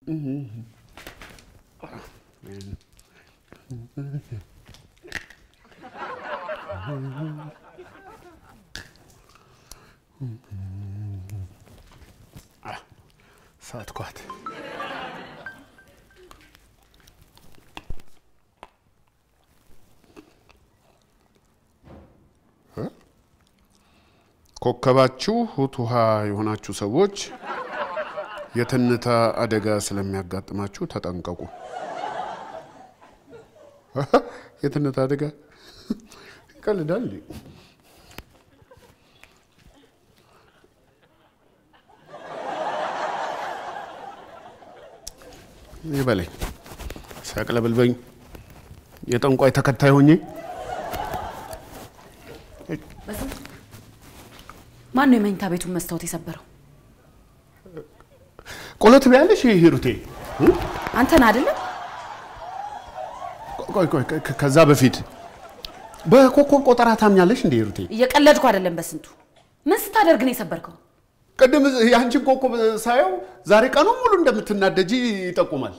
ሳትኳት። ኮከባችሁ ሁት ውሃ የሆናችሁ ሰዎች የትንታ አደጋ ስለሚያጋጥማችሁ ተጠንቀቁ። የትንታ አደጋ ይቀልዳል እንዴ? ይበለኝ ሲያቅለብልበኝ የጠንቋይ ተከታይ ሆኜ ማን ነው የመኝታ ቤቱን መስታወት የሰበረው? ቆሎ ትበያለሽ ሂሩቴ? አንተን አይደለም? ቆይ ቆይ ከ- ከዛ በፊት በኮከብ ቆጠራ ታምኛለሽ እንዴ ሂሩቴ? እየቀለድኩ አይደለም። በስንቱ ምን ስታደርግ ነው የሰበርከው? ቅድም የአንቺን ኮከብ ሳየው ዛሬ ቀኑን ሙሉ እንደምትናደጂ ይጠቁማል።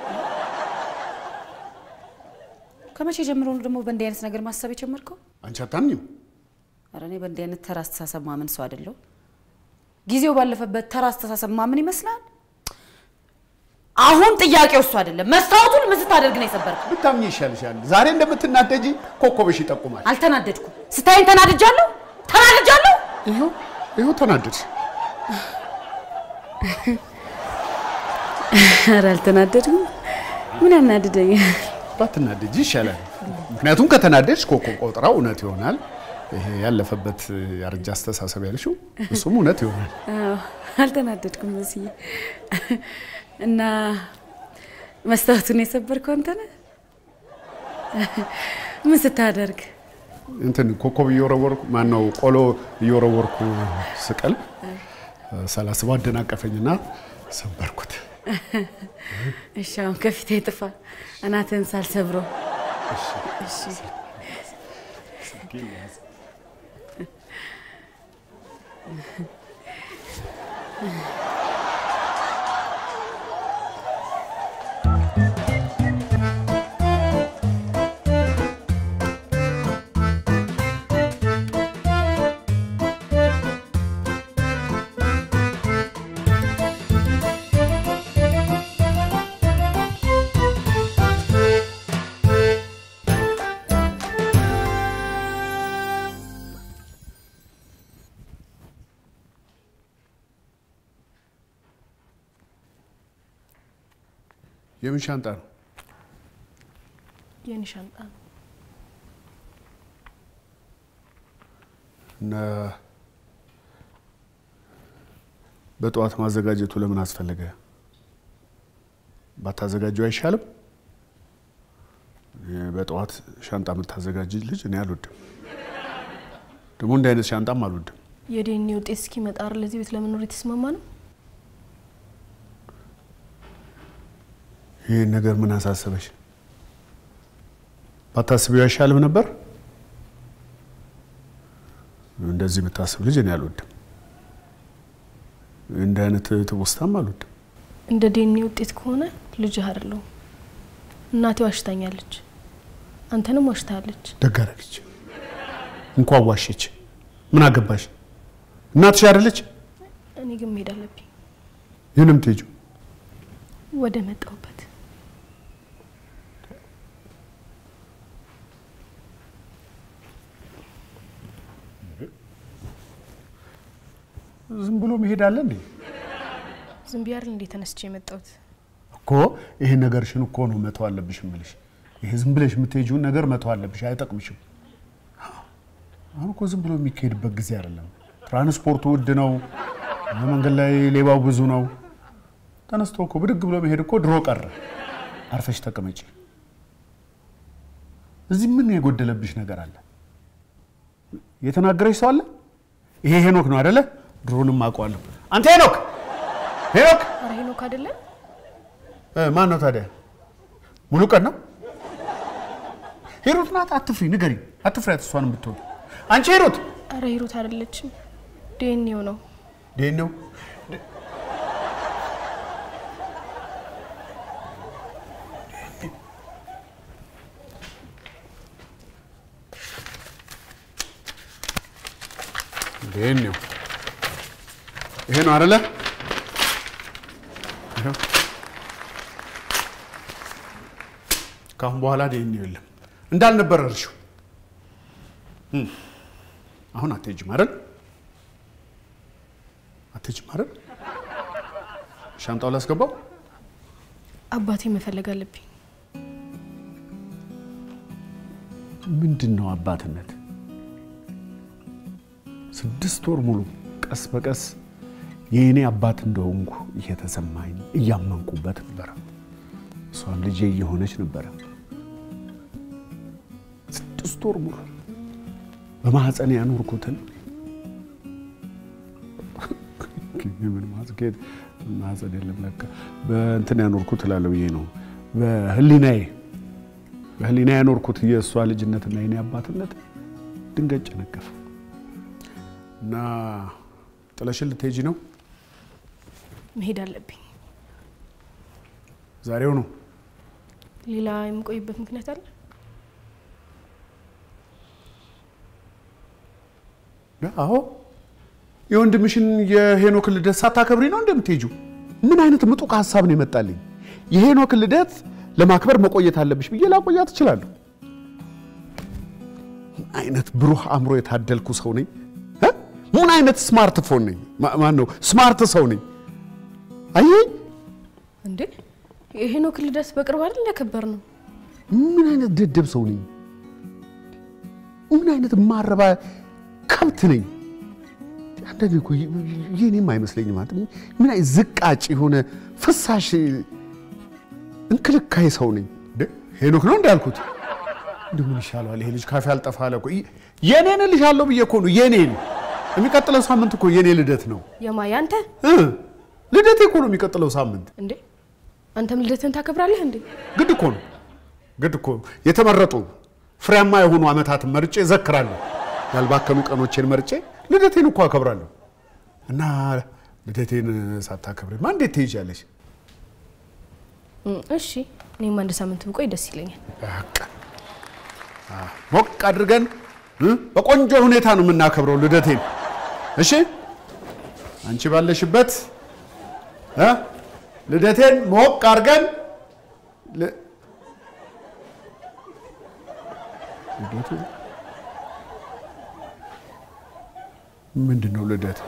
ከመቼ ጀምሮ ነው ደግሞ በእንዲህ አይነት ነገር ማሰብ የጀመርከው? አንቺ አታምኝም? ኧረ እኔ በእንዲህ አይነት ተራ አስተሳሰብ ማምን ሰው አይደለሁ። ጊዜው ባለፈበት ተራ አስተሳሰብ ማምን ይመስላል። አሁን ጥያቄው እሱ አይደለም። መስታወቱን ምን ስታደርግ ነው የሰበርከው? ብታምኝ ይሻልሻል። ዛሬ እንደምትናደጂ ኮከብሽ ይጠቁማል። አልተናደድኩም። ስታይን ተናድጃለሁ፣ ተናድጃለሁ። ይኸው ይኸው ተናደድሽ። ኧረ አልተናደድኩም። ምን ያናድደኛል? ባትናደጂ ይሻላል። ምክንያቱም ከተናደድሽ ኮከብ ቆጠራው እውነት ይሆናል። ይሄ ያለፈበት ያረጃ አስተሳሰብ ያልሽው እሱም እውነት ይሆናል። አዎ፣ አልተናደድኩም መስዬ እና መስታወቱን የሰበርከው አንተ ነህ? ምን ስታደርግ? እንትን ኮከብ እየወረወርኩ ማን ነው ቆሎ እየወረወርኩ ስቀል ሳላስበው አደናቀፈኝና ሰበርኩት። እሺ፣ አሁን ከፊቴ ጥፋ፣ እናትህን ሳልሰብረው። እሺ የምን ሻንጣ ነው? የኔ ሻንጣ ነው። እና በጠዋት ማዘጋጀቱ ለምን አስፈለገ? ባታዘጋጀው አይሻልም? እኔ በጠዋት ሻንጣ የምታዘጋጅ ልጅ እኔ አልወድም። ደግሞ እንዲህ አይነት ሻንጣም አልወድም። የዲኤንኤ ውጤት እስኪመጣ አይደል ለዚህ ቤት ለመኖር የተስማማ ነው። ይህን ነገር ምን አሳሰበሽ? ባታስቢው አይሻልም ነበር? እንደዚህ የምታስብ ልጅ እኔ አልወድም። እንዲህ አይነት ትውስታም አልወድም። እንደ ዲኤንኤ ውጤት ከሆነ ልጅህ አይደለሁም። እናቴ ዋሽታኛለች፣ አንተንም ዋሽታለች። ደግ አደረገች። እንኳን ዋሸች። ምን አገባሽ? እናትሽ አይደለች? እኔ ግን መሄድ አለብኝ ይህንም ትሄጂው ወደ መጣሁበት። ዝም ብሎ መሄድ አለ እንዴ? ዝም ብዬ አይደል እንዴ ተነስቼ የመጣሁት? እኮ ይሄ ነገርሽን እኮ ነው መተው አለብሽ እምልሽ። ይሄ ዝም ብለሽ የምትሄጂውን ነገር መተው አለብሽ፣ አይጠቅምሽም። አሁን እኮ ዝም ብሎ የሚካሄድበት ጊዜ አይደለም። ትራንስፖርቱ ውድ ነው፣ መንገድ ላይ ሌባው ብዙ ነው። ተነስቶ እኮ ብድግ ብሎ መሄድ እኮ ድሮ ቀረ። አርፈሽ ተቀመጪ። እዚህ ምን የጎደለብሽ ነገር አለ? የተናገረሽ ሰው አለ? ይሄ ሄኖክ ነው አይደለ? ድሮንም አውቀዋለሁ። አንተ ሄኖክ ሄኖክ አረ ሄኖክ አይደለም ማን ነው ታዲያ? ሙሉ ቀን ነው? ሂሩት ናት። አትፍሪ፣ ንገሪኝ። አትፍሪያት፣ እሷንም ብትሆን። አንቺ ሂሩት አረ ሂሩት አይደለችም፣ ዲኤንኤው ነው። ደን ነው ይሄን ነው ይሄ ነው አይደለ? ይኸው። ከአሁን በኋላ ዲኤንኤ የለም እንዳልነበረ እርሺው። እም። አሁን አትሄጂም አይደል? አትሄጂም አይደል? ሻንጣው ላስገባው። አባቴ መፈለግ አለብኝ። ምንድን ነው አባትነት? ስድስት ወር ሙሉ ቀስ በቀስ የእኔ አባት እንደሆንኩ እየተሰማኝ እያመንኩበት ነበረ። እሷም ልጄ እየሆነች ነበረ። ስድስት ወር ሙሉ በማህፀን ያኖርኩትን ምን ማስጌጥ ማህፀን የለም ለካ በእንትን ያኖርኩት እላለሁ ብዬ ነው በህሊናዬ በህሊና ያኖርኩት የእሷ ልጅነትና የኔ አባትነት ድንገት ጨነገፈ እና ጥለሽን ልትሄጂ ነው? መሄድ አለብኝ። ዛሬው ነው? ሌላ የምቆይበት ምክንያት አለ? አዎ። የወንድምሽን የሄኖክ ልደት ሳታከብሪ ነው እንደምትሄጂው? ምን አይነት ምጡቅ ሀሳብ ነው የመጣልኝ? የሄኖክ ልደት ለማክበር መቆየት አለብሽ ብዬ ላቆያት እችላለሁ። ምን አይነት ብሩህ አእምሮ የታደልኩ ሰው ነኝ? እ? ምን አይነት ስማርትፎን ነኝ? ማን ነው ስማርት ሰው ነኝ? አየኝ። እንዴ የሄኖክ ልደት በቅርብ አይደል ያከበር ነው? ምን አይነት ደደብ ሰው ነኝ? ምን አይነት ማረባ ከብት ነኝ? አንዳንዴ እኮ የኔም አይመስለኝም። ማለት ምን አይነት ዝቃጭ የሆነ ፍሳሽ እንክልካይ ሰው ነኝ። እንደ ሄኖክ ነው እንዳልኩት እንደ ምን ይሻለዋል ይሄ ልጅ ካፌ አልጠፋ አለ እኮ የኔን እልሻለሁ ብዬ እኮ ነው የኔን። የሚቀጥለው ሳምንት እኮ የኔ ልደት ነው የማ ያንተ? እ ልደቴ እኮ ነው የሚቀጥለው ሳምንት። እንዴ አንተም ልደትን ታከብራለህ እንዴ? ግድ እኮ ነው ግድ እኮ ነው። የተመረጡ ፍሬያማ የሆኑ ዓመታትን መርጬ እዘክራለሁ። ያልባከኑ ቀኖቼን መርጬ ልደቴን እኮ አከብራለሁ። እና ልደቴን ሳታከብሪማ እንዴት ትሄጃለሽ? እም፣ እሺ እኔም አንድ ሳምንት ብቆይ ደስ ይለኛል። በቃ አዎ፣ ሞቅ አድርገን እ በቆንጆ ሁኔታ ነው የምናከብረው ልደቴን። እሺ አንቺ ባለሽበት እ ልደቴን ሞቅ አድርገን ል- ልደቱ ምንድን ነው ልደት?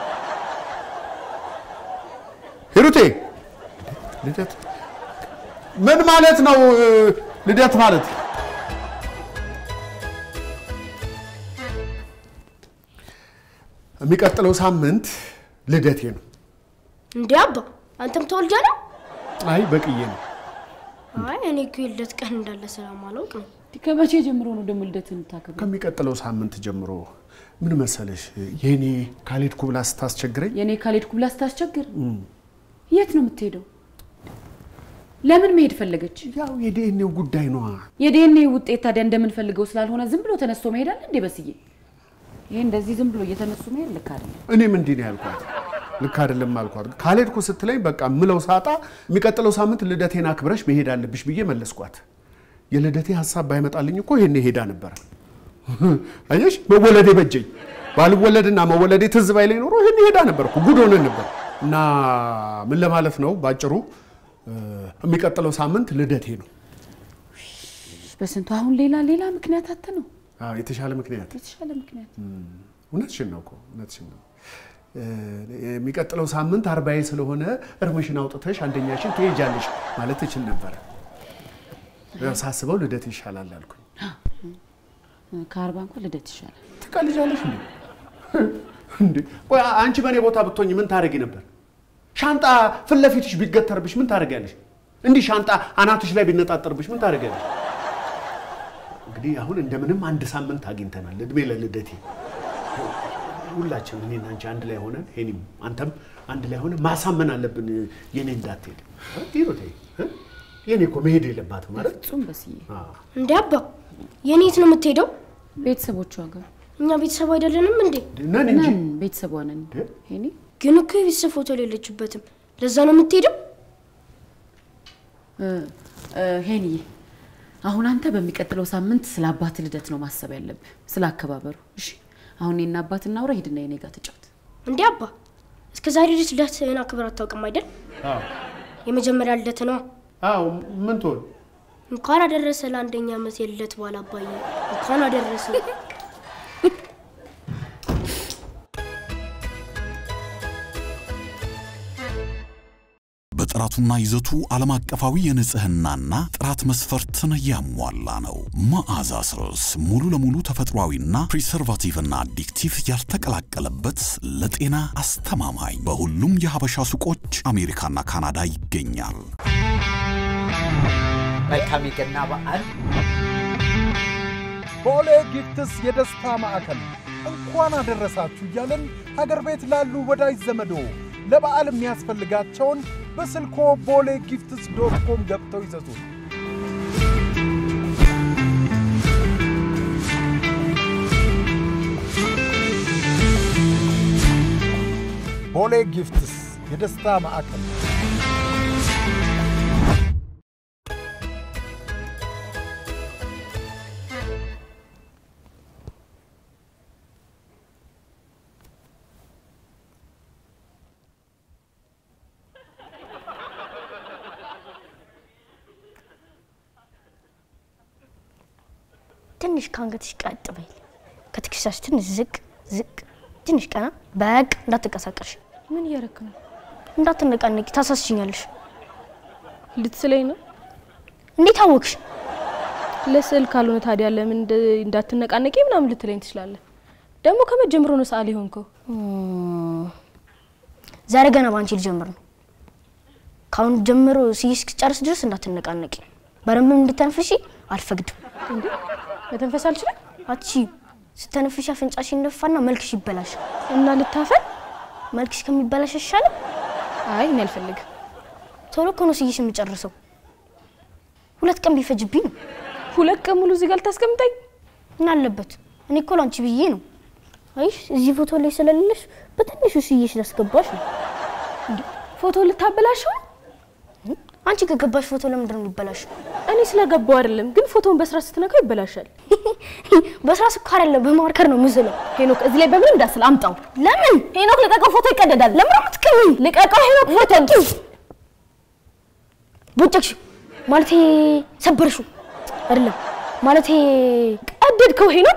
ሂሩቴ ልደት ምን ማለት ነው? ልደት ማለት የሚቀጥለው ሳምንት ልደቴ ነው። እንዴ አባ አንተም ተወልጃ ነው? አይ በቅዬ ነው። አይ እኔ እኮ የልደት ቀን እንዳለ ስለማላውቅ ነው። ከመቼ ጀምሮ ነው ደግሞ ልደትን የምታከብረው? ከሚቀጥለው ሳምንት ጀምሮ ምን መሰለሽ የኔ ካልሄድኩ ብላ ስታስቸግረኝ የእኔ ካልሄድኩ ብላ ስታስቸግር የት ነው የምትሄደው? ለምን መሄድ ፈለገች? ያው የዲኤንኤው ጉዳይ ነዋ። የዲኤንኤ ውጤት ታዲያ እንደምንፈልገው ስላልሆነ ዝም ብሎ ተነስቶ መሄድ አለ እንዴ? በስዬ ይሄ እንደዚህ ዝም ብሎ እየተነሱ መሄድ ልክ አይደለም። እኔም እንዲህ ነው ያልኳት። ልክ አይደለም አልኳት። ካልሄድኩ ስትለኝ በቃ ምለው ሳጣ የሚቀጥለው ሳምንት ልደቴን አክብረሽ መሄድ አለብሽ ብዬ መለስኳት። የልደቴ ሀሳብ ባይመጣልኝ እኮ ይሄኔ ሄዳ ነበረ። አየሽ መወለዴ በጀኝ። ባልወለድና መወለዴ ትዝ ባይለኝ ኖሮ ይሄኔ ሄዳ ነበር እኮ ጉድ ሆነን ነበር። እና ምን ለማለት ነው ባጭሩ እ፣ የሚቀጥለው ሳምንት ልደቴ ነው። በስንቱ አሁን ሌላ ሌላ ምክንያት አተ ነው አዎ፣ የተሻለ ምክንያት የተሻለ ምክንያት እውነትሽን ነው እኮ እውነትሽን ነው። እ፣ የሚቀጥለው ሳምንት አርባዬ ስለሆነ እርምሽን አውጥተሽ አንደኛሽን ትሄጃለሽ ማለት እችል ነበረ። ያው ሳስበው ልደት ይሻላል አልኩኝ። ከአርባ እንኳን ልደት ይሻላል። ትቀልጃለሽ እንዴ? እንዴ ቆይ አንቺ በእኔ ቦታ ብትሆኝ ምን ታደርጊ ነበር? ሻንጣ ፊት ለፊትሽ ቢገተርብሽ ምን ታደርጊያለሽ? እንዲህ ሻንጣ አናትሽ ላይ ቢነጣጠርብሽ ምን ታደርጊያለሽ? እንግዲህ አሁን እንደምንም አንድ ሳምንት አግኝተናል። እድሜ ለልደቴ ሁላችን እኔና አንቺ አንድ ላይ ሆነን ሄኒም አንተም አንድ ላይ ሆነን ማሳመን አለብን የኔ እንዳትሄድ ሂሩቴ እ? የኔ እኮ መሄድ የለባትም ማለት ፍጹም በስዬ እንዴ አባ የኔ የት ነው የምትሄደው? ቤተሰቦቿ ጋር እኛ ቤተሰብ አይደለንም እንዴ? ነን እንጂ ነን ቤተሰቧ ነን። ሄኒ ግን እኮ የቤተሰብ ፎቶ የሌለችበትም። ለዛ ነው የምትሄደው? እ፣ እ፣ ሄኒዬ አሁን አንተ በሚቀጥለው ሳምንት ስለ አባት ልደት ነው ማሰብ ያለብህ፣ ስለ አከባበሩ። እሺ አሁን እኔና አባት እናውራ። ሂድና የኔ ጋር ተጫወት። እንዴ አባ እስከ ዛሬ ድረስ ልደትህን አክብር አታውቅም አይደል? የመጀመሪያ ልደት ነው። አዎ ምን ትሆን እንኳን አደረሰ ለአንደኛ ዓመት የልደት በዓል አባዬ፣ እንኳን አደረሰ። በጥራቱና ይዘቱ ዓለም አቀፋዊ የንጽህናና ጥራት መስፈርትን ያሟላ ነው። መዓዛ ስርስ ሙሉ ለሙሉ ተፈጥሯዊና ፕሪሰርቫቲቭና አዲክቲቭ ያልተቀላቀለበት ለጤና አስተማማኝ በሁሉም የሀበሻ ሱቆች አሜሪካና ካናዳ ይገኛል። መልካም የገና በዓል። ቦሌ ጊፍትስ የደስታ ማዕከል እንኳን አደረሳችሁ እያለን ሀገር ቤት ላሉ ወዳጅ ዘመዶ ለበዓል የሚያስፈልጋቸውን በስልኮ ቦሌ ጊፍትስ ዶት ኮም ገብተው ይዘዙ። ቦሌ ጊፍትስ የደስታ ማዕከል ትንሽ ከአንገትሽ ቀጥ በይል፣ ከትከሻሽ ትንሽ ዝቅ ዝቅ፣ ትንሽ ቀና። በቅ እንዳትንቀሳቀሽ፣ ምን እያረክ ነው? እንዳትነቃነቂ፣ ታሳስችኛለሽ። ልትስለኝ ነው? እንዴት አወቅሽ? ለስዕል ካልሆነ ታዲያ ለምን እንደ- እንዳትነቃነቂ ምናምን ልትለኝ ትችላለህ? ደግሞ ከመጀመሩ ነው ሰዓሊ ሆንከው። ዛሬ ገና በአንቺ ልጀምር ነው። ከአሁን ጀምሮ ስይሽ እስክጨርስ ድረስ እንዳትነቃነቂ፣ በደንብም እንድተንፍሺ አልፈቅድም። እንዴ መተንፈስ አልችልም አቺ ስተነፍሽ አፍንጫሽ ይነፋና መልክሽ ይበላሽ። እና ልታፈል? መልክሽ ከሚበላሽ ይሻላል። አይ እኔ አልፈልግም። ቶሎ እኮ ነው ስይሽ የምጨርሰው። ሁለት ቀን ቢፈጅብኝ ነው። ሁለት ቀን ሙሉ እዚህ ጋር ልታስቀምጠኝ? ምን አለበት? እኔ እኮ ላንቺ ብዬ ነው። አይሽ እዚህ ፎቶ ላይ ስለሌለሽ በትንሹ ስይሽ ላስገባሽ ነው። ፎቶ ልታበላሸው? አንቺ ከገባሽ ፎቶ ለምንድን ነው የሚበላሽው? እኔ ስለገባው አይደለም፣ ግን ፎቶውን በስራ ስትነካው ይበላሻል። በስራ ስኳር አይደለም በማርከር ነው ምስለው። ሄኖክ እዚህ ላይ በምን እንዳስል አምጣው። ለምን ሄኖክ ልቀቀው፣ ፎቶ ይቀደዳል። ለምን አትቀሚ? ልቀቀው ሄኖክ፣ ፎቶ ቦጨቅሽው ማለቴ ሰበርሽው አይደለም ማለቴ ቀደድከው ሄኖክ።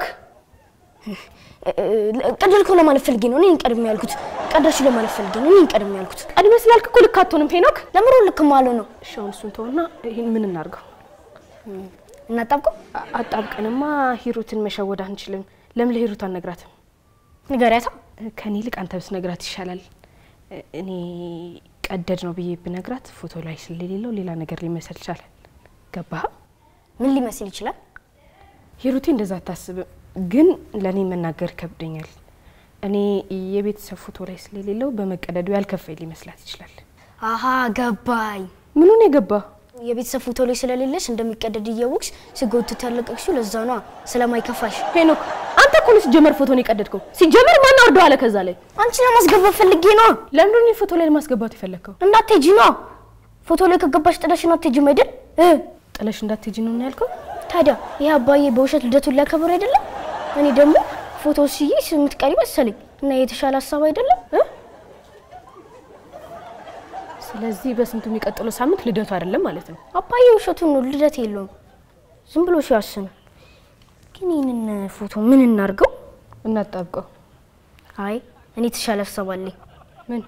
ቀደልከው ለማለት ፈልጌ ነው። እኔን ቀድሜ ያልኩት ቀደልሽ ለማለት ፈልጌ ነው። እኔን ቀድሜ ያልኩት ቀድሜ ስላልክ እኮ ልክ አትሆንም ሄኖክ። ለምሮ ልክ ማለው ነው። እሺ አሁን እሱን ተውና ይህን ምን እናድርገው? እናጣብቀው አ- አጣብቀንማ ሂሩትን መሸወድ አንችልም። ለምን ለሂሩት አልነግራትም? ንገሪያታ። ከኔ ይልቅ አንተ ብትነግራት ይሻላል። እ- እኔ ቀደድ ነው ብዬ ብነግራት ፎቶ ላይ ስለሌለው ሌላ ነገር ሊመስል ይቻላል። ገባህ? ምን ሊመስል ይችላል? ሂሩቴ እንደዛ አታስብም፣ ግን ለእኔ መናገር ይከብደኛል። እኔ የቤተሰብ ፎቶ ላይ ስለሌለው በመቀደዱ ያልከፋኝ ሊመስላት ይችላል። አሀ ገባኝ። ምኑን የገባ የቤተሰብ ፎቶ ላይ ስለሌለሽ እንደሚቀደድ እያወቅሽ ስጎትት ያለቀቅሽው ለዛ ነዋ፣ ስለማይከፋሽ። ሄኖክ፣ አንተ እኮ ነው ሲጀመር ፎቶን የቀደድከው። ሲጀመር ማን አወርደው አለ ከዛ ላይ አንቺ ለማስገባት ፈልጌ ነዋ። ለምንድን ነው ፎቶ ላይ ለማስገባት የፈለግከው? እንዳትሄጂ ነዋ። ፎቶ ላይ ከገባሽ ጥለሽን አትሄጂም አይደል? እ ጥለሽ እንዳትሄጂ ነው ያልከው? ታዲያ ይህ አባዬ በውሸት ልደቱን ሊያከብር አይደለም? እኔ ደግሞ ፎቶ ስዬ የምትቀሪ መሰለኝ እና የተሻለ ሀሳብ አይደለም እ? ስለዚህ በስንቱ የሚቀጥለው ሳምንት ልደቱ አይደለም ማለት ነው። አባዬ ውሸቱን ነው፣ ልደት የለውም። ዝም ብሎ ሲያስን። ግን ይህንን ፎቶ ምን እናርገው? እናጣብቀው። አይ እኔ የተሻለ ሀሳብ አለኝ። ምን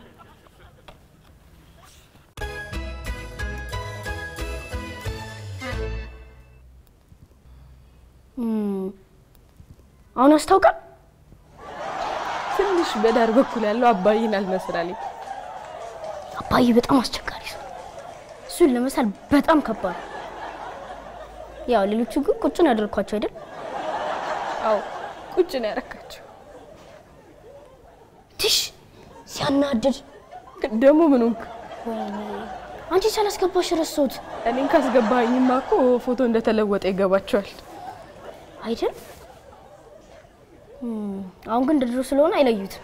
እም፣ አሁን አስታውቃል። ትንሽ በዳር በኩል ያለው አባይን አልመስላለኝ። አባዬ በጣም አስቸጋሪ ሰው ነው። እሱን ለመሳል በጣም ከባድ ነው። ያው ሌሎቹ ግን ቁጭ ነው ያደርኳቸው አይደል? አዎ ቁጭ ነው ያረካቸው። ትሽ ሲያናድድ። ደግሞ ምን ሆንክ? ወይኔ አንቺ ሳላስገባሽ ረሳሁት እኔን ካስገባኝማ እኮ ፎቶ እንደተለወጠ ይገባቸዋል። አይደል? እም፣ አሁን ግን እንደ ድሮ ስለሆነ አይለዩትም።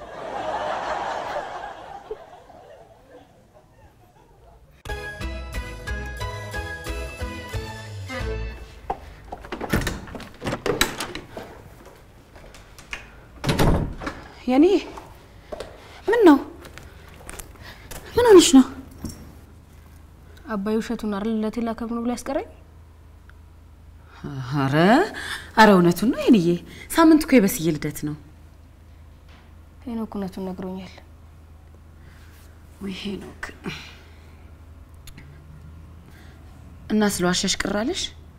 የኔ ምን ነው? ምን ሆነሽ ነው? አባይ ውሸቱን አይደል ልደቴ ላከብር ነው ብሎ ያስቀረኝ። አረ አረ እውነቱን ነው የኔዬ። ሳምንት እኮ የበስዬ ልደት ነው። ሄኖክ እውነቱን ነግሮኛል። ወይ ሄኖክ እና ስለዋሸሽ ቅር አለሽ?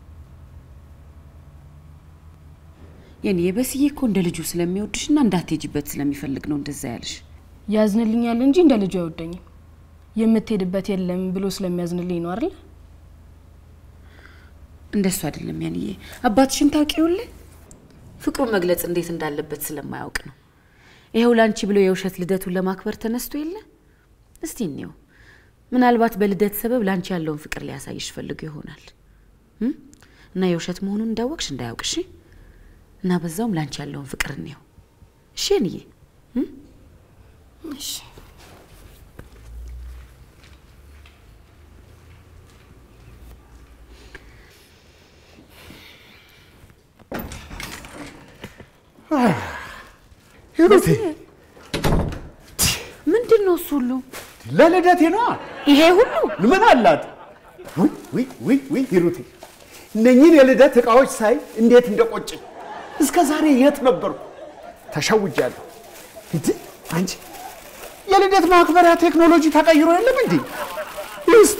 የኔ የበስዬ እኮ እንደ ልጁ ስለሚወድሽና እንዳትሄጂበት ስለሚፈልግ ነው እንደዛ ያለሽ። ያዝንልኛል እንጂ እንደ ልጁ አይወደኝም። የምትሄድበት የለም ብሎ ስለሚያዝንልኝ ነው አይደል? እንደሱ አይደለም ያንዬ። አባትሽን ታውቂውልህ ፍቅሩን መግለጽ እንዴት እንዳለበት ስለማያውቅ ነው። ይኸው ላንቺ ብሎ የውሸት ልደቱን ለማክበር ተነስቶ የለ። እስቲ እንየው። ምናልባት በልደት ሰበብ ላንቺ ያለውን ፍቅር ሊያሳይሽ ፈልጎ ይሆናል እም? እና የውሸት መሆኑን እንዳወቅሽ እንዳያውቅሽ እና በዛውም ላንቺ ያለውን ፍቅር እንየው። እሺ ያንዬ። እሺ ሂሩቴ ምንድን ነው እሱ ሁሉ? ለልደቴ ነዋ። ይሄ ሁሉ ምን አላት? ውይ ውይ ውይ ውይ ሂሩቴ እነኚህን የልደት እቃዎች ሳይ እንዴት እንደቆጨኝ። እስከ ዛሬ የት ነበርኩ? ተሸውጃለሁ። እንዴ አንቺ የልደት ማክበሪያ ቴክኖሎጂ ተቀይሮ የለም እንዴ? እስቲ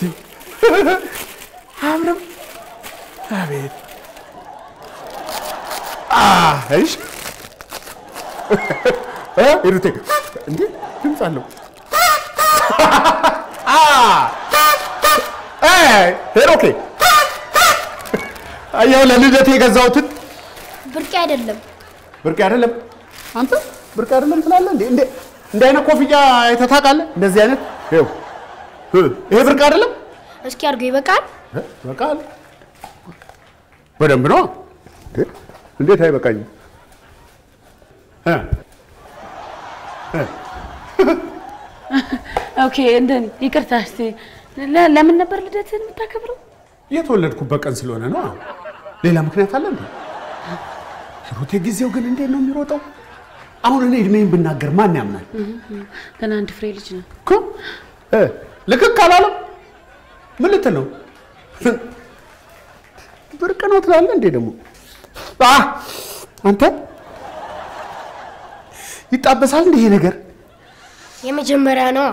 አምርም አቤት እሺ እ ሂሩቴ እንዴ ድምፅ አለው ሄሮኬ አየው ለልደት የገዛሁትን ብርቅ አይደለም። ብርቅ አይደለም። አንተ ብርቅ አይደለም ትላለህ እንዴ? እንዴ እንደ አይነት ኮፍያ አይተህ ታውቃለህ? እንደዚህ አይነት ይኸው እ ይሄ ብርቅ አይደለም። እስኪ አድርገው ይበቃል። እ በቃል በደንብ ነው። እንዴ እንዴት አይበቃኝም? እ እ ኦኬ። እንደ ይቅርታ እስቲ ለ- ለምን ነበር ልደትን የምታከብረው? የተወለድኩበት ቀን ስለሆነ ነው። ሌላ ምክንያት አለ እንዴ? ሂሩቴ ጊዜው ግን እንዴት ነው የሚሮጠው? አሁን እኔ እድሜን ብናገር ማን ያምናል? ገና አንድ ፍሬ ልጅ ነው። እኮ እ ልክክ አላለም። ምን ልትል ነው? ብርቅ ነው ትላለህ እንዴ? ደግሞ አ አንተ ይጣበሳል እንዴ ይሄ ነገር? የመጀመሪያ ነው።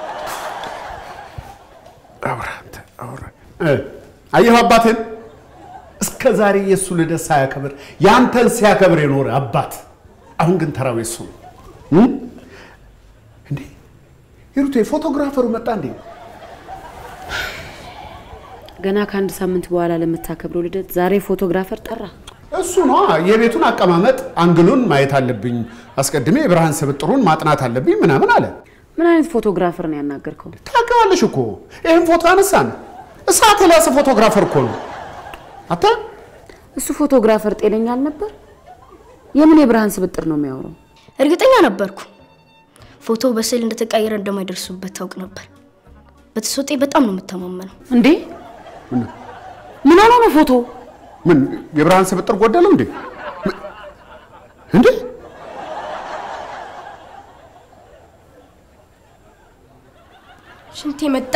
አውራ አንተ አውራ እ አየሁ አባትን እስከ ዛሬ የእሱ ልደት ሳያከብር ያንተን ሲያከብር የኖረ አባት፣ አሁን ግን ተራው የሱ ነው እ? እንዴ ሂሩቴ ፎቶግራፈሩ መጣ እንዴ? ገና ከአንድ ሳምንት በኋላ ለምታከብረው ልደት ዛሬ ፎቶግራፈር ጠራ። እሱ ነው የቤቱን አቀማመጥ አንግሉን ማየት አለብኝ፣ አስቀድሜ የብርሃን ስብጥሩን ማጥናት አለብኝ ምናምን አለ። ምን አይነት ፎቶግራፈር ነው ያናገርከው? ታውቂዋለሽ እኮ ይህን ፎቶ አነሳን። እሳት የላሰ ፎቶግራፈር እኮ ነው። አታ እሱ ፎቶግራፈር ጤነኛ አልነበር? የምን የብርሃን ስብጥር ነው የሚያወራው? እርግጠኛ ነበርኩ ፎቶ በስዕል እንደተቀየረ እንደማይደርሱበት ታውቅ ነበር። በተሰጤ በጣም ነው የምተማመነው። እንዴ ምን ሆኖ ነው ፎቶ? ምን የብርሃን ስብጥር ጎደለው እንዴ? ምን- እንዴ ሽንቴ መጣ።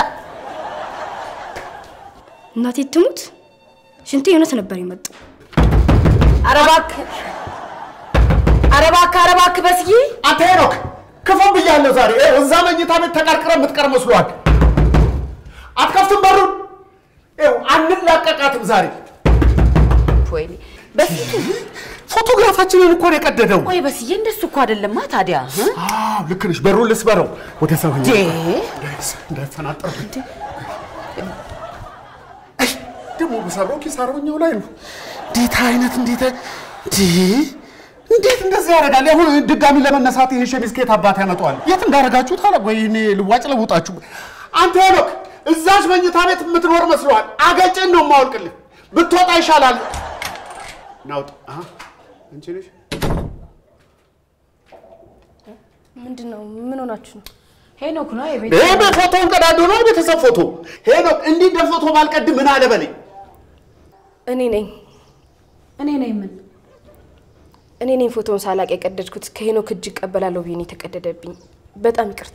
እናቴ ትሙት፣ ሽንቴ እውነት ነበር የመጣው። ኧረ እባክህ ኧረ እባክህ ኧረ እባክህ በስዬ አንተ ሄኖክ ክፉን ብያለሁ ዛሬ። ይኸው እዛ መኝታ ቤት ተቀርቅረ የምትቀር መስሏል። አትከፍትም በሩን። ይኸው አንላቀቃትም ዛሬ። ወይኔ በስዬ ፎቶግራፋችንን እኮ ነው የቀደደው። ቆይ በስዬ እንደሱ እኮ አይደለማ ታዲያ እ? አዎ ልክ ነሽ። በሩን ልስበረው ወደ ሰው ዴ እንዳይፈናጠር ደግሞ ብሰብረው ኪሳራው ላይ ነው። እንዴት አይነት እንዴት እንዴ እንዴት እንደዚህ ያደርጋል? አሁን ድጋሚ ለመነሳት ይሄ ሸሚዝ ከየት አባት ያመጣዋል? የት እንዳደረጋችሁት አለ ወይ እኔ ልዋጭ ለውጣችሁ። አንተ ሄኖክ እዛች መኝታ ቤት የምትኖር መስሏል። አገጭን ነው የማወልቅልህ። ብትወጣ ይሻላል። ናውጥ አንቺ ነሽ ምንድን ነው? ምን ሆናችሁ ነው? ሄኖክ ነው የቤት ይሄ በፎቶውን ቀዳዶ ነው የቤተሰብ ፎቶ። ሄኖክ እንዲህ እንደ ፎቶ ባልቀድ ምን አለ በለኝ። እኔ ነኝ እኔ ነኝ ምን እኔ ነኝ ፎቶውን ሳላቅ የቀደድኩት። ከሄኖክ እጅ እቀበላለሁ ብዬ ነው የተቀደደብኝ። በጣም ይቅርታ።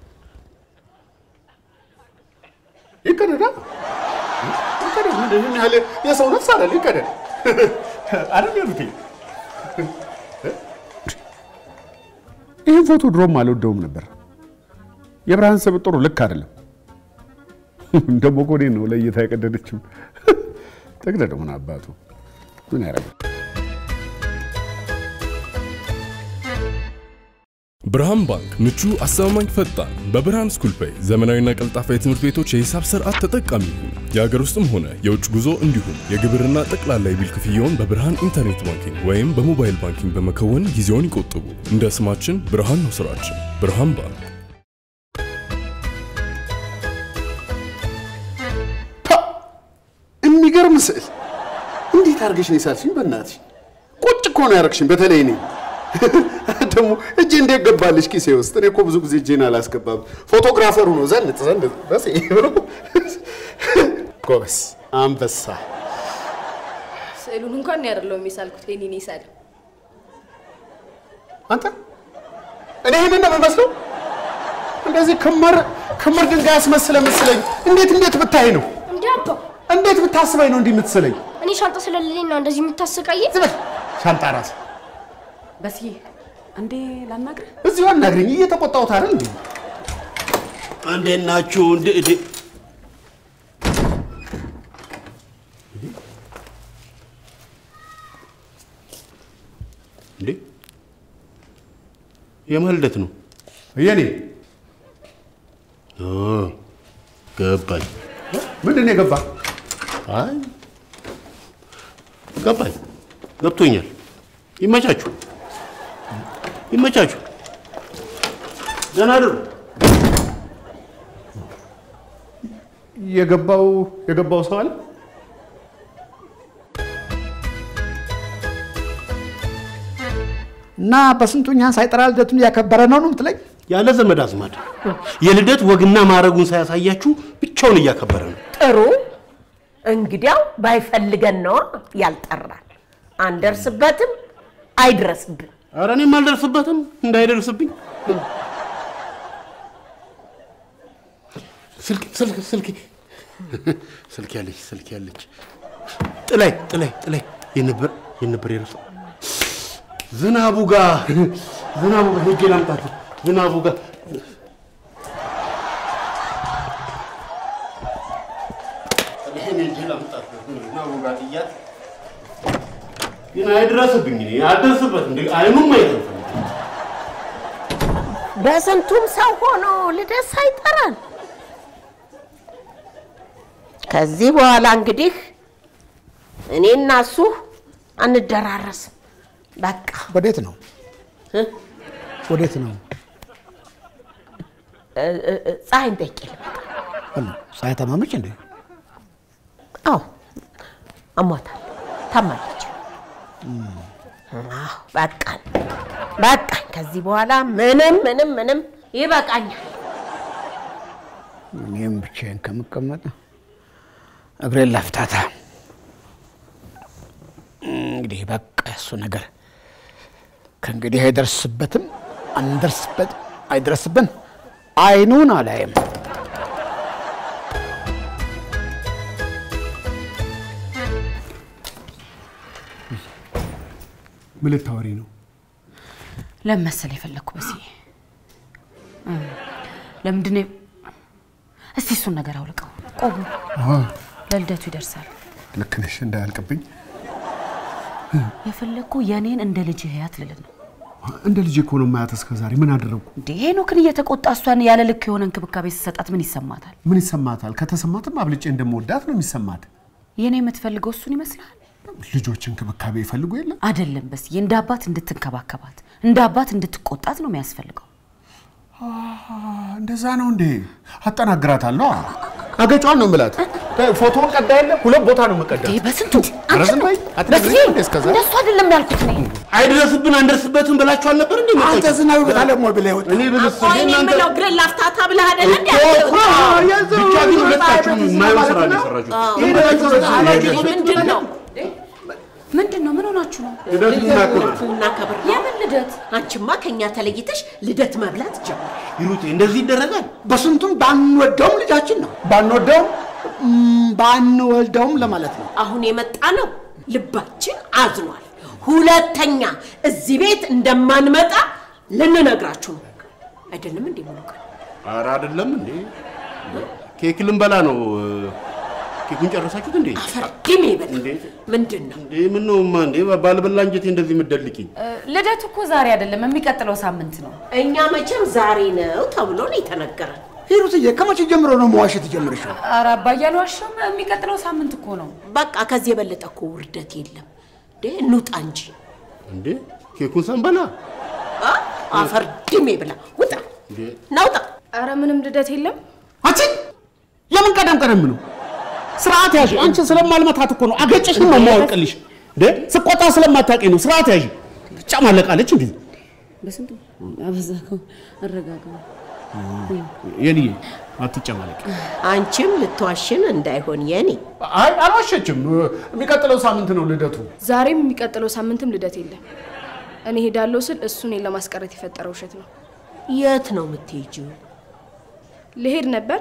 ይቀደዳ ይቀደድ። ምንድን ነው ያህል የሰው ነፍስ አለ ይቀደድ አይደል ያሉት። ይህን ፎቶ ድሮም አልወደውም ነበር። የብርሃን ስብጥሩ ልክ አይደለም። ደግሞ እኮ እኔን ነው ለእይታ የቀደደችው። ተቅደድ ምን አባቱ ምን ያደርጋል? ብርሃን ባንክ ምቹ፣ አስተማማኝ፣ ፈጣን በብርሃን ስኩል ፔይ ዘመናዊና ቀልጣፋ የትምህርት ቤቶች የሂሳብ ስርዓት ተጠቃሚ ይሁኑ። የሀገር ውስጥም ሆነ የውጭ ጉዞ እንዲሁም የግብርና ጠቅላላ የቢል ክፍያውን በብርሃን ኢንተርኔት ባንኪንግ ወይም በሞባይል ባንኪንግ በመከወን ጊዜውን ይቆጥቡ። እንደ ስማችን ብርሃን ነው ስራችን። ብርሃን ባንክ የሚገርም ስዕል እንዴት አድርገሽ ነው የሳልሽኝ? በእናትሽ ቁጭ እኮ ነው ያደረግሽኝ። በተለይ እኔ ደግሞ እጄ እንዴት ገባልሽ ኪሴ ውስጥ? እኔ እኮ ብዙ ጊዜ እጄን አላስገባም። ፎቶግራፈሩ ነው ዘንጥ ዘንድ በስ ብሎ ጎበስ አንበሳ። ስዕሉን እንኳን ያደለው የሚሳልኩት ይሄን እኔ ሳል አንተ እኔ ይሄንን ነው የምመስለው? እንደዚህ ክምር ክምር ድንጋይ አስመስለ መስለኝ። እንዴት እንዴት ብታይ ነው እንዴ አባ እንዴት ብታስበኝ ነው እንዲህ የምትስለኝ? እኔ ሻንጣ ስለሌለኝ ነው እንደዚህ የምታሰቃየ? ዝም በል ሻንጣ ራስ በስዬ እንዴ ላናግርህ? እዚሁ አናግረኝ። እየተቆጣሁት አይደል እንዴ? እንዴት ናችሁ? እንዴ እንዴ እንዴ የማን ልደት ነው? የኔ ኦ ገባኝ። ምንድን ነው የገባ? አይ ገባኝ፣ ገብቶኛል። ይመቻችሁ፣ ይመቻችሁ። ደህና አድሩ። የገባው የገባው ሰው አለ? እና በስንቱኛ ሳይጠራ ልደቱን እያከበረ ነው ነው የምትለኝ? ያለ ዘመድ አዝማድ የልደት ወግና ማዕረጉን ሳያሳያችሁ ብቻውን እያከበረ ነው። ጥሩ እንግዲያው ባይፈልገን ነዋ ያልጠራን። አንደርስበትም፣ አይድረስብን። ኧረ እኔም አልደርስበትም እንዳይደርስብኝ። ስልክ ስልክ ስልክ ስልክ ያለች ስልክ ያለች ጥላይ ጥላይ ጥላይ የነበር የነበር የረሳው ዝናቡ ጋር ዝናቡ ጋር ሄጄ ላምጣት ዝናቡ ጋር ይሄን ሄጄ ላምጣት ዝናቡ ጋር ጥያት ግን አይድረስብኝ እኔ አልደርስበትም አይኑም አይደርስም በስንቱም ሰው ሆኖ ልደት ሳይጠራን ከዚህ በኋላ እንግዲህ እኔና እሱ አንደራረስም። በቃ ወዴት ነው እ? ወዴት ነው? እ- እ- እ- ፀሐይን ጠይቄ ልመጣ። አሉ ፀሐይ ታማመች እንዴ? አዎ አሟታል፣ ታማለች። አዎ በቃኝ፣ በቃኝ። ከዚህ በኋላ ምንም ምንም ምንም ይበቃኛል። እኔም ብቻዬን ከምቀመጥ እግሬን ላፍታታ። እንግዲህ በቃ እሱ ነገር ከእንግዲህ አይደርስበትም፣ አንደርስበት፣ አይደርስብን፣ አይኑን አላይም። ምን ልታወሪ ነው? ለምን መሰል የፈለግኩ በስዬ እም፣ ለምንድን ነው እስቲ እሱን ነገር አውልቀው ቆቡ ለልደቱ ይደርሳል ልክ ነሽ፣ እንዳያልቅብኝ። የፈለግኩ የእኔን እንደ ልጅ ህያት ልል ነው እንደ ልጅ እኮ ነው የማያት እስከ ዛሬ። ምን አደረግኩ? እንዴ ሄኖክን እየተቆጣ እሷን ያለ ልክ የሆነ እንክብካቤ ስሰጣት ምን ይሰማታል ምን ይሰማታል? ከተሰማትም አብልጬ እንደምወዳት ነው የሚሰማት። የእኔ የምትፈልገው እሱን ይመስላል ልጆች እንክብካቤ ይፈልጉ የለ አይደለም በስዬ እንደ አባት እንድትንከባከባት እንደ አባት እንድትቆጣት ነው የሚያስፈልገው እንደዛ ነው እንዴ? አጠናግራታለሁ። አገጯን ነው የምላት። ፎቶውን ቀዳ የለ ሁለት ቦታ ነው የምቀዳ። ይሄ በስንቱ ኧረ ዝም በይ። አትነግሪኝም እንዴ እስከ ዛሬ? እንደሱ አይደለም ያልኩት እኔ አይድረስብን አንደርስበትም ብላችሁ አልነበር እንዴ? አንተ ዝናብ ይመጣል ደግሞ ብለህ ወጣ። እኔ ብልስ ቆይ እኔ እናንተ የምለው እግሬን ላፍታታ ብለህ አይደለ እንዴ? ብቻ ግን ሁለታችሁም የማይሆን ስራ ነው የሰራችሁት። ምንድን ነው? ምንድን ነው ምን ሆናችሁ ሆናችሁ ነው? ልደት ልናክብር እናከብር ነው። የምን ልደት? አንቺማ ከኛ ተለይተሽ ልደት መብላት ጀመር። ሂሩቴ እንደዚህ ይደረጋል? በስንቱም ባንወደውም ልጃችን ነው። ባንወደውም ም፣ ባንወልደውም ለማለት ነው። አሁን የመጣ ነው ልባችን አዝኗል። ሁለተኛ እዚህ ቤት እንደማንመጣ ልንነግራችሁ ነው። አይደለም እንዴ ሙሉ ቀን ኧረ አይደለም እንዴ ኬክ ልንበላ ነው። ኬኩን ጨረሳችሁት እንዴ? ፈርድሜ ይበል። ምንድን ነው እንዴ ምን ነው ማ እንዴ ባልበላ እንጀቴ እንደዚህ የምትደልቂኝ? ልደቱ እኮ ዛሬ አይደለም የሚቀጥለው ሳምንት ነው። እኛ መቼም ዛሬ ነው ተብሎ ነው የተነገረን። ሂሩትዬ ከመቼ ጀምሮ ነው መዋሸት የጀመርሽው? ኧረ አባዬ አልዋሽም። የሚቀጥለው ሳምንት እኮ ነው። በቃ ከዚህ የበለጠ እኮ ውርደት የለም። እንዴ እንውጣ እንጂ እንዴ ኬኩን ሳንበላ አ? አፈር ድሜ ብላ ውጣ፣ ናውጣ። አረ ምንም ልደት የለም። አንቺ የምን ቀደም ቀደም ነው? ስርዓት ያዥ። አንቺ ስለማልመታት እኮ ነው አገጭሽን ነው የማወልቅልሽ። እንዴ ስቆጣ ስለማታውቂ ነው። ስርዓት ያዥ። ብቻ ማለቃለች እንዴ በስንቱ አበዛከው። አረጋጋ። የኔ አትጨማለቂ። አንቺም ልትዋሽን እንዳይሆን የኔ አይ አልዋሸችም። የሚቀጥለው ሳምንት ነው ልደቱ። ዛሬም የሚቀጥለው ሳምንትም ልደት የለም። እኔ ሄዳለሁ ስል እሱ እኔን ለማስቀረት የፈጠረው ውሸት ነው። የት ነው የምትሄጂው? ልሄድ ነበር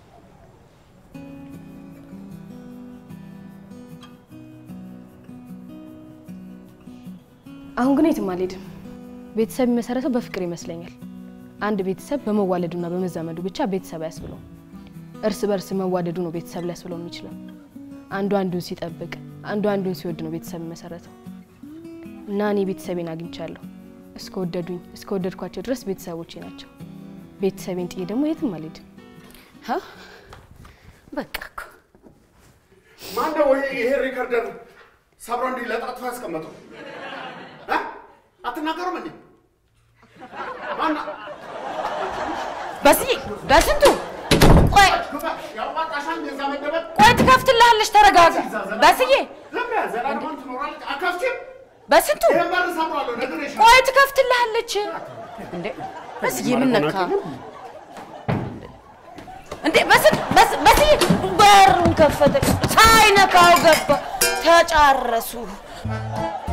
አሁን ግን የትም አልሄድም። ቤተሰብ የሚመሰረተው በፍቅር ይመስለኛል። አንድ ቤተሰብ በመዋለዱና በመዛመዱ ብቻ ቤተሰብ አያስብለውም። እርስ በርስ መዋደዱ ነው ቤተሰብ ሊያስብለው የሚችለው። አንዱ አንዱን ሲጠብቅ፣ አንዱ አንዱን ሲወድ ነው ቤተሰብ የሚመሰረተው። እና እኔ ቤተሰቤን አግኝቻለሁ። እስከወደዱኝ እስከወደድኳቸው ድረስ ቤተሰቦቼ ናቸው። ቤተሰቤን ጥዬ ደግሞ የትም አልሄድም። በቃ እኮ ማነው ይሄ ሪከርደር ሰብሮ እንዲህ ለጣጥፎ ያስቀመጠው? እ? አትናገሩም እንዴ? ማና በስዬ በስንቱ ቆይ ያዋጣሻል የዛ መደበቅ ቆይ ትከፍትልሃለች። ተረጋጋ በስዬ ዝም በይ፣ ዘላለማን ትኖራለች። አከፍችም በስንቱ ይሄን በር ሰብሯለሁ ነግሬሻለሁ። ቆይ ትከፍትልሃለች። እንዴ በስዬ ምን ነካ እንዴ? በስንቱ በስ- በስዬ በሩን ከፈተ ሳይነካው ገባ። ተጫረሱ።